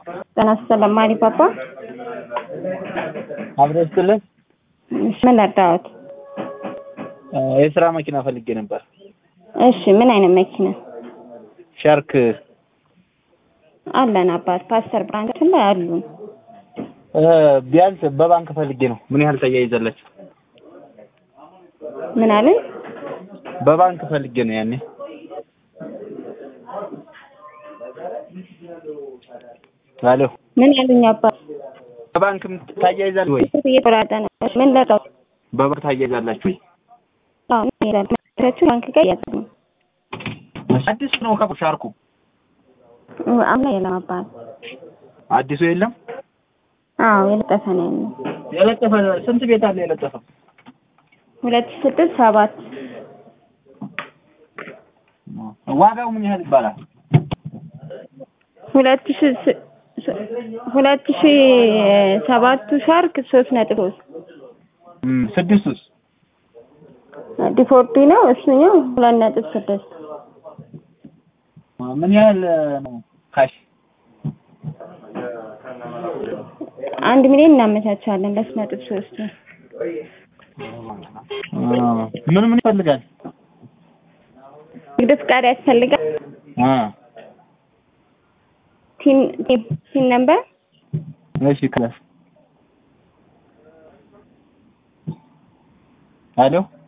ጤና ይስጥልኝ ማሪ ፓፓ። አብሮ ይስጥልን። እሺ ምን ልርዳዎት? የስራ መኪና ፈልጌ ነበር። እሺ ምን አይነት መኪና ሻርክ አለን? አባት ፓስተር ብራንቻችን ላይ አሉን። ቢያንስ በባንክ ፈልጌ ነው። ምን ያህል ተያይዛላችሁ? ምን አለን? በባንክ ፈልጌ ነው ያኔ አሎ ምን ያሉኝ አባት? በባንክ ታያይዛለህ ወይ? እየቆራረጠ ነው። እሺ ምን ልርዳዎት? በባንክ ታያይዛላችሁ ወይ? አዎ ምን ይላል? መኪናችሁ ባንክ ጋር ያዘ ነው። አዲስ ነው ከ ሻርኩ አምና የለም አባት። አዲሱ የለም። አዎ የለጠፈ ነው ያለው። የለጠፈ ስንት ቤት አለ የለጠፈ? ሁለት ሺህ ስድስት ሰባት ዋጋው ምን ያህል ይባላል? ሁለት ሺህ ስ- ስ- ሁለት ሺህ ሰባቱ ሻርክ ሶስት ነጥብ ሶስት እም፣ ስድስቱስ? ዲፎርዲ ነው እሱኛው ሁለት ነጥብ ስድስት ምን ያህል ነው ካሽ? አንድ ሚሊዮን እናመቻቻለን ለሶስት ነጥብ ሶስት ምን ምን ይፈልጋል? ንግድ ፍቃድ ያስፈልጋል። አ ቲን ቲን ቲን ነምበር እሺ ክላስ አሎ